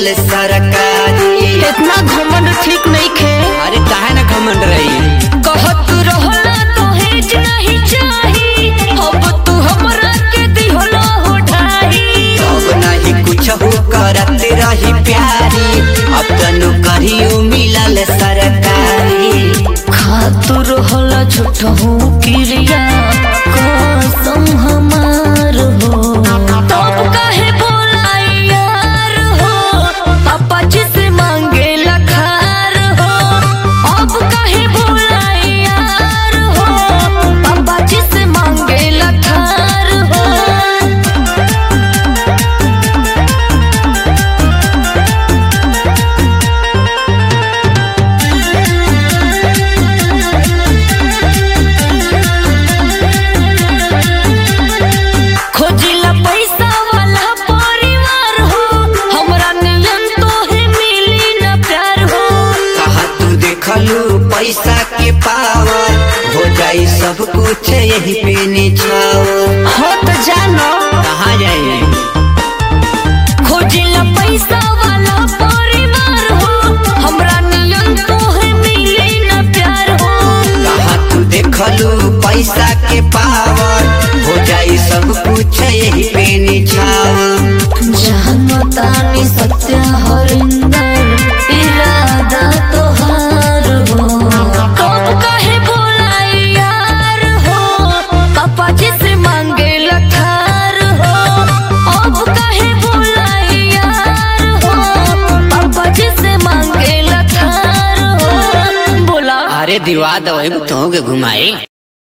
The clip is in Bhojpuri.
मिलल सरकारी इतना घमंड ठीक नहीं खे अरे काहे ना घमंड रही कहत रहला दहेज नहीं चाही अब तू हमरा के दिहला हो ढाई अब नहीं कुछ हो करत रही प्यारी अब तनु करियो मिलल सरकारी खातु रहला झूठहू क्रिया कसम हमार हो तब काहे बोलाई यार हो पापा जी से मांगे लखार हो अब काहे बोलाई यार हो पापा जी से मांगे लखार हो खोजिला पैसा वाला परिवार हो हमरा नियन तो है मिली ना प्यार हो कहा तू देखलू पैसा के पावर हो जाई सब कुछ यही पे निछावर हो तो जानो कहाँ जाए खोजिला पैसा वाला परिवार हो हमरा नियन तो है मिली ना प्यार हो कहा तू देखलू पैसा के पावर हो जाई सब कुछ यही पे निछावर जानो तानी सत्य हरिंदर इरादा तोहार हो कब काहे बोलाई यार हो पापा जी से मांगे लखार हो अब काहे बोलाई यार हो पापा जी से मांगे लखार हो बोला अरे दिवा दो तो घुमाई